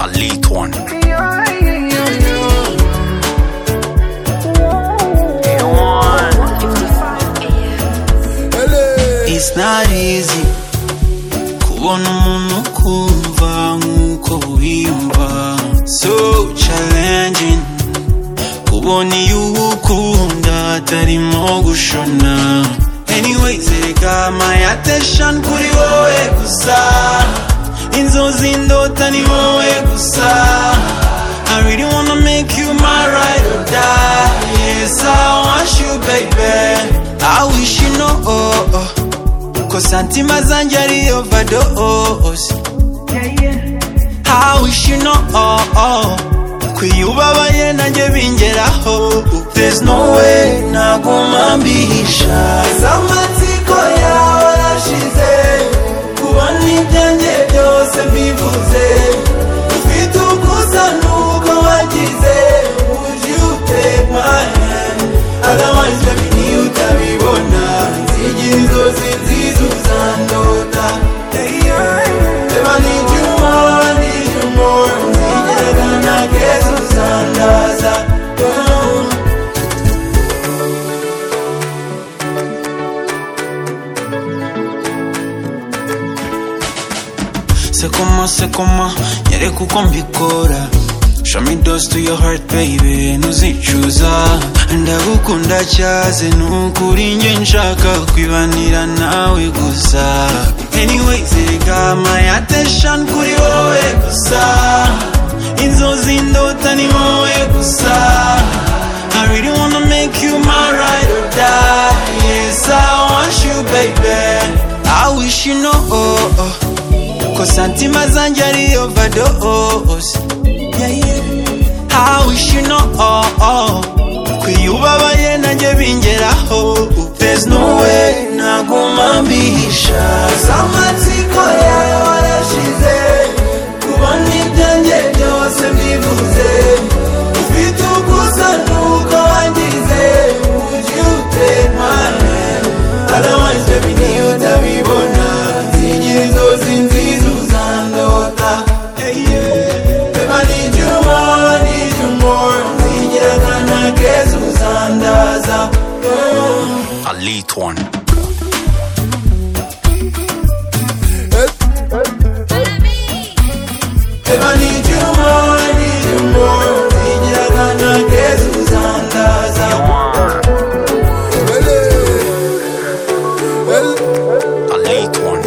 A little one. It's not easy kubona umuntu ukumva nk'uko wiyumva so challenging kubona iyo uwukunda atarimo gushona anyways reka my attention kuri wowe gusa inzozi ndota ni wowe gusa I really wanna make you my ride or die Yes I want you baby I wish you know oh, oh. Ko santima zanjye ari overdose I wish you know oh, oh. Ko iyo ubabaye nanjye bingeraho There's no way naguma mbihisha Zamatsiko yawe arashize Kubona ibyanjye byose mbivuze Ufite ukusa nuko wagize Would you take my hand Otherwise baby niyo utabibona Nzigiriza inzozi nziza uzandota Babe I need you more, I need you more Nzigirana nageze uzandaza Oh. Se coma, se coma, nyereka uko mbikora Show me those to your heart baby, ntuzicuza Ndagukunda cyaze nukuri njye nshaka kwibanira nawe gusa Anyways, reka my attention kuri wowe gusa Inzozi ndota ni wowe gusa I really wanna make you my ride or die Yes, I want you baby I wish you know oh, oh. Ko santima zanjye ari overdose yeah, yeah. I wish you know oh, oh. Ko iyo ubabaye nanjye bingeraho There's no way naguma mbihisha Zamatsiko yawe warashize Kubona ibyanjye byose mbivuze Ufite ukusa nuko wangize Would you take my hand Otherwise baby niyo utabibona Nzigiriza inzozi nziza uzandota Hey, yeah. Babe I need you more, I need you more Nzigira ntanageze uzandaza Oh. a late one. Babe, I need you more, I need you more. Ngira ntanageze uzandaza. A late one.